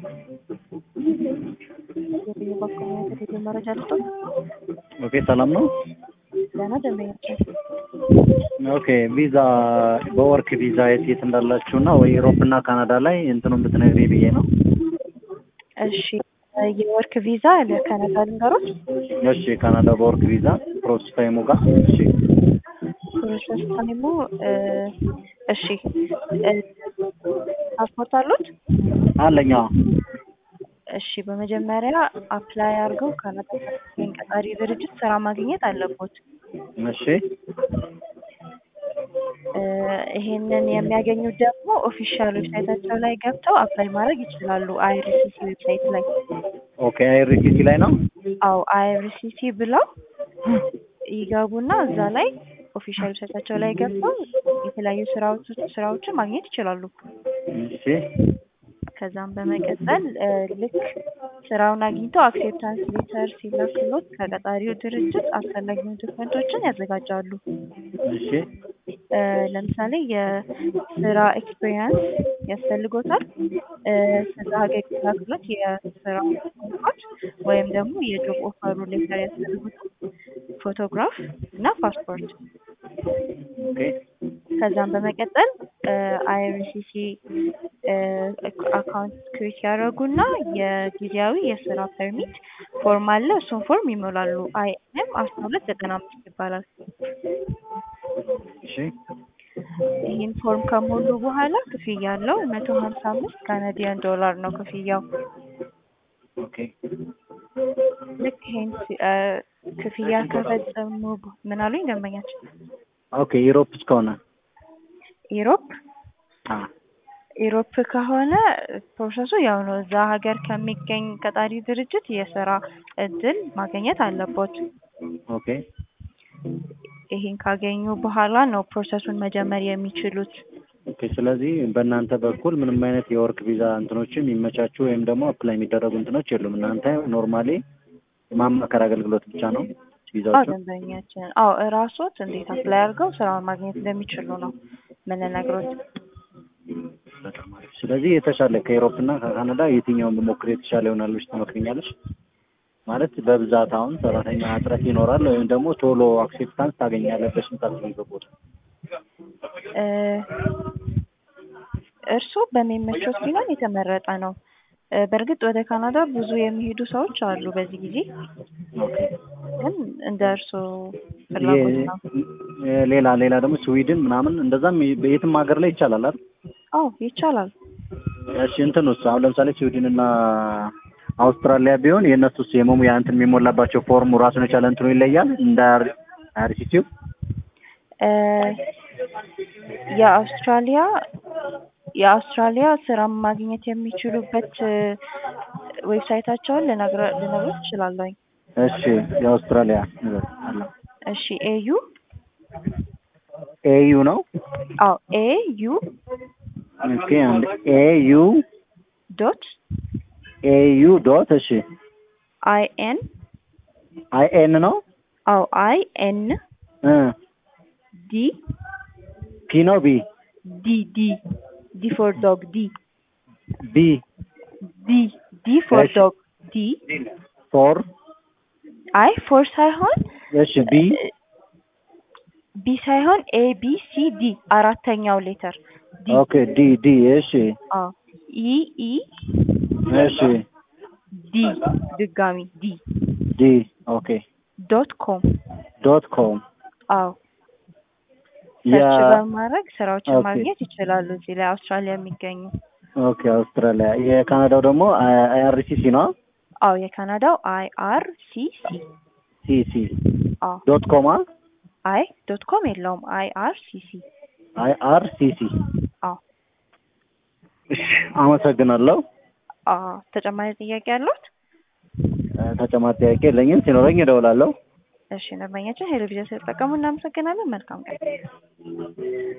የቴሌ መረጃ ልስጦት። ኦኬ ሰላም ነው። ደህና ደንበኛችን ኦኬ ቪዛ በወርክ ቪዛ የት የት እንዳላችሁ እና ወይ ዩሮፕ እና ካናዳ ላይ እንትኑን ብትነግሪ ብዬ ነው። እሺ የወርክ ቪዛ ለካናዳ ልንገሮች እሺ ካናዳ በወርክ ቪዛ ፕሮሰስ ታይሙ ጋር እሺ ፕሮሰስ ታይሙ እሺ ፓስፖርት አሉት? አለኛ እሺ በመጀመሪያ አፕላይ አድርገው ካናዳ የሚገኝ ቀጣሪ ድርጅት ስራ ማግኘት አለቦት። እሺ ይሄንን የሚያገኙት ደግሞ ኦፊሻል ዌብሳይታቸው ላይ ገብተው አፕላይ ማድረግ ይችላሉ። አይአርሲሲ ዌብሳይት ላይ ኦኬ አይአርሲሲ ላይ ነው። አዎ አይአርሲሲ ብለው ይገቡና እዛ ላይ ኦፊሻል ዌብሳይታቸው ላይ ገብተው የተለያዩ ስራዎች ስራዎችን ማግኘት ይችላሉ። እሺ ከዛም በመቀጠል ልክ ስራውን አግኝተው አክሴፕታንስ ሌተር ሲላክሎት ከቀጣሪው ድርጅት አስፈላጊውን ዶክመንቶችን ያዘጋጃሉ። እሺ ለምሳሌ የስራ ኤክስፔሪንስ ያስፈልጎታል። ከዛ ሀገር ሲላክሎት የስራ ዶክመንቶች ወይም ደግሞ የጆብ ኦፈሩ ሌተር ያስፈልጉታል። ፎቶግራፍ እና ፓስፖርት ኦኬ ከዛም በመቀጠል አይአርሲሲ አካውንት ክሬት ያደረጉና የጊዜያዊ የስራ ፐርሚት ፎርም አለ። እሱን ፎርም ይሞላሉ። አይኤም አስራ ሁለት ዘጠና አምስት ይባላል። እሺ ይህን ፎርም ከሞሉ በኋላ ክፍያ አለው። መቶ ሀምሳ አምስት ካናዲያን ዶላር ነው ክፍያው። ኦኬ ልክ ይሄን ክፍያ ከፈጸሙ ምን አሉኝ ደንበኛችን? ኦኬ ዩሮፕ እስከሆነ ኢሮፕ አ ኢሮፕ ከሆነ ፕሮሰሱ ያው ነው። እዛ ሀገር ከሚገኝ ቀጣሪ ድርጅት የስራ እድል ማግኘት አለቦት። ኦኬ ይሄን ካገኙ በኋላ ነው ፕሮሰሱን መጀመር የሚችሉት። ኦኬ ስለዚህ በእናንተ በኩል ምንም አይነት የወርክ ቪዛ እንትኖችን የሚመቻቹ ወይም ደግሞ አፕላይ የሚደረጉ እንትኖች የሉም። እናንተ ኖርማሊ ማማከር አገልግሎት ብቻ ነው አዎ ቪዛዎቹ። ደንበኛችን፣ አዎ እራሶት እንዴት አፕላይ አድርገው ስራውን ማግኘት እንደሚችሉ ነው የምንነግሮት። በጣም አሪፍ። ስለዚህ የተሻለ ከዩሮፕ እና ከካናዳ የትኛውን ብሞክር የተሻለ ይሆናል ብለሽ ትመክሪኛለሽ? ማለት በብዛት አሁን ሰራተኛ እጥረት ይኖራል ወይም ደግሞ ቶሎ አክሴፕታንስ ታገኛለህ በስንት ቦታ እርስዎ በሚመቾት ቢሆን የተመረጠ ነው። በእርግጥ ወደ ካናዳ ብዙ የሚሄዱ ሰዎች አሉ በዚህ ጊዜ፣ ግን እንደ እርስዎ ፍላጎት ነው። ሌላ ሌላ ደግሞ ስዊድን ምናምን እንደዛም በየትም ሀገር ላይ ይቻላል አይደል? አዎ ይቻላል። እሺ እንትን ውስጥ አሁን ለምሳሌ ስዊድን እና አውስትራሊያ ቢሆን የእነሱስ የመሙያ እንትን የሚሞላባቸው ፎርሙ ራሱን የቻለ እንትኑ ይለያል እንደ አርሲሲው የአውስትራሊያ የአውስትራሊያ ስራ ማግኘት የሚችሉበት ዌብሳይታቸውን ልነግረ- ልነግሮት እችላለሁኝ። እሺ የአውስትራሊያ አለ እሺ ኤዩ ኤዩ ነው አዎ ኤዩ ኦኬ አንድ ኤዩ ዶት ኤዩ ዶት እሺ አይ ኤን አይ ኤን ነው አዎ አይ ኤን እ ዲ ፒ ነው ቢ ዲ ዲ ዲ ፎር ዶግ ዲ ቢ ዲ ዲ ፎር እሺ። ዶግ ዲ ፎር አይ ፎር ሳይሆን እሺ ቢ ቢ ሳይሆን ኤ ቢ ሲ ዲ አራተኛው ሌተር ዲ ኦኬ ዲ ዲ እሺ አዎ ኢ ኢ እሺ ዲ ድጋሚ ዲ ዲ ኦኬ ዶት ኮም ዶት ኮም አዎ ያ ሰርች በማድረግ ስራዎችን ኦኬ። ማግኘት ይችላሉ። እዚህ ላይ አውስትራሊያ የሚገኙ ኦኬ አውስትራሊያ የካናዳው ደግሞ አይአርሲሲ ነው አዎ የካናዳው አይ አር ሲ ሲ ሲ ሲ አዎ ዶት ኮም አይ ዶት ኮም የለውም አይ አር ሲ ሲ አይ አር ሲ ሲ አዎ እሺ አመሰግናለሁ አዎ ተጨማሪ ጥያቄ ያሉት? ተጨማሪ ጥያቄ የለኝም ሲኖረኝ እደውላለሁ እሺ ደንበኛችን ሄሎ ቪዛ ስለተጠቀሙ እናመሰግናለን። መልካም ቀን